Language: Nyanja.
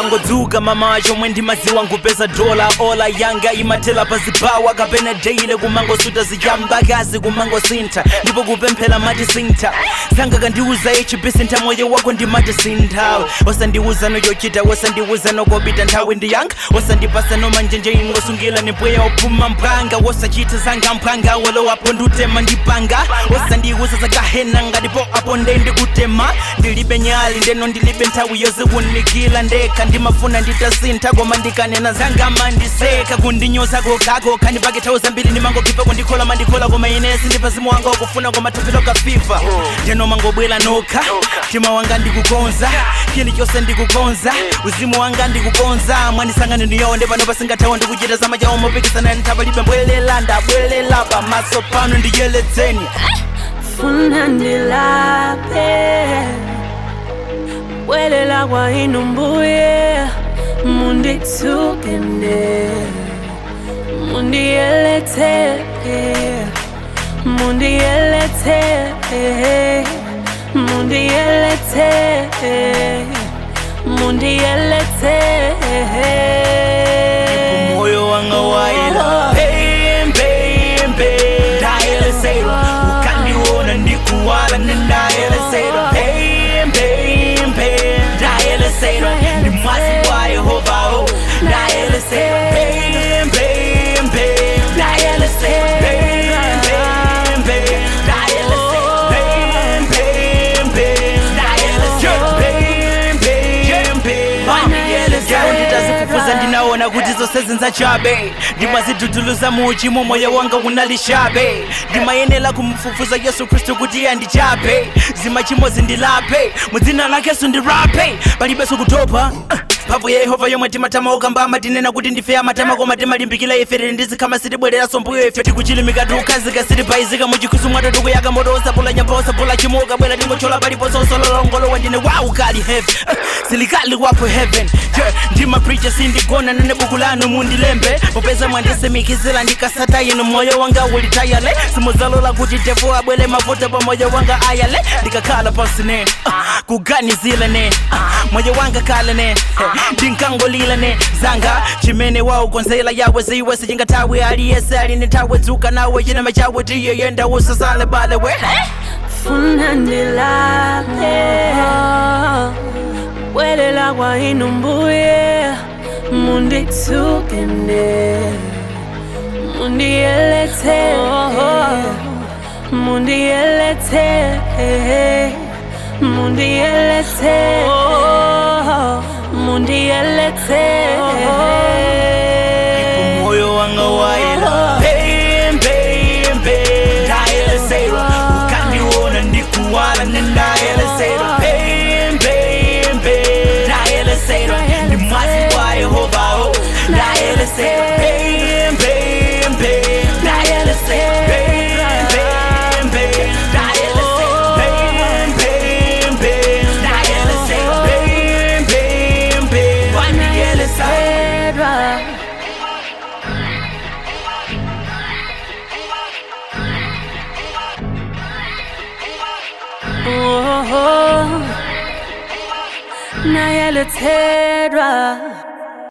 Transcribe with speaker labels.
Speaker 1: ndikangodzuka mama chomwe ndimadziwa nkupeza dola ola yanga imathela pazibawa kapena deile kumangosuta zichambakazi kumangosintha ndipo kupemphera mati sintha sanga kandiuza hbc ntha moyo wako ndimati sinthawe wasandiuza noyochita wasandiuza nokobita nthawi ndiyanga wasandipasa nomanjenje ingosungila nipweya ophuma mphanga wasachita zanga mphanga walowapo ndutema ndipanga wasandiuza zakahena ngatipo apo nde ndikutema ndilibe nyali ndeno ndilibe nthawi yozikunikila ndekha ndimafuna nditasintha koma ndikanena zanga mandiseka kundinyoza kokako khani pake nthawi zambiri ndimangokipa kundikhola mandikhola koma inesi ndi pazimu wanga ukufuna koma thupilo kafifa ndeno mangobwera nokha mtima wanga ndikukonza chilichonse ndikukonza uzimu wanga ndikukonza mwanisangani ndiyonde pano pasingathawa ndikuchita zamachawo mopikisana nthabalibe mbwelela ndabwelela pamaso pano ndiyeletseni
Speaker 2: funa ndilape bwelela kwa inu mbuye munditsukene mundiyelete mundiyelete mundiyelete mundiyelete
Speaker 1: moyo wanga waila pembembe ndayelesera ukandiona ndikuwala nendayelesera pembembe ndayelesera ndi mwazi wa yehova o ndayelesera pembembe ndayelesera pembembe ndayelesera pembembe ndayelesera pembembe ndayelesera nditazifufuza ndinaona kuti zonse zinzachabe ndimaziduduluza muchimo moyo wanga unalishabe ndimayenera kumfufuza yesu khristu kuti andichape zimachimo zindilape mudzina lakesu ndirape palibenso kutopa mphamvu ya yehova yomwe timatama okambama tinena kuti ndife amatama koma timalimbikira ife tili ndizikhama sitibwereranso mbuyo ife tikuchilimika tiukhazika sitiphayizika muchikhusu mwathu tikuyaka moto osapula nyamba osapula chimuka bwera tingochola paliponso osololongolowa ndine wow kali heaven silikali wapo heaven yeah, ndimapreacha sindigona nane buku lanu mundilembe popeza mwandisimikizira ndikasata inu moyo wanga ulitayale simudzalola kuti devo abwere mavuto pa moyo wanga ayale ndikakhala pansi ne uh, kuganizile ne uh, moyo wanga kale ne uh, ndinkangolila ne zanga chimene waukonzela yawe ziwe sichingathawi aliyese aline nthawe dzuka nawe chinama chawe tiyeyenda usasale balewe
Speaker 2: funa ndilape bwelela kwa inu mbuye munditsukene mundiyelete mundiyelete mundiyelete mundiyelete
Speaker 1: moyo wanga waila pembembe ndayelesera ukandiona ndikuwala nendayelesera pembembe ndayelesera ndi mwazi wa yehova o ndayelesera pembembe ndayelesera pembembe ndayelesera pembembe ndayelesera pembembe ndayelesera
Speaker 2: Oh, nayelethedwa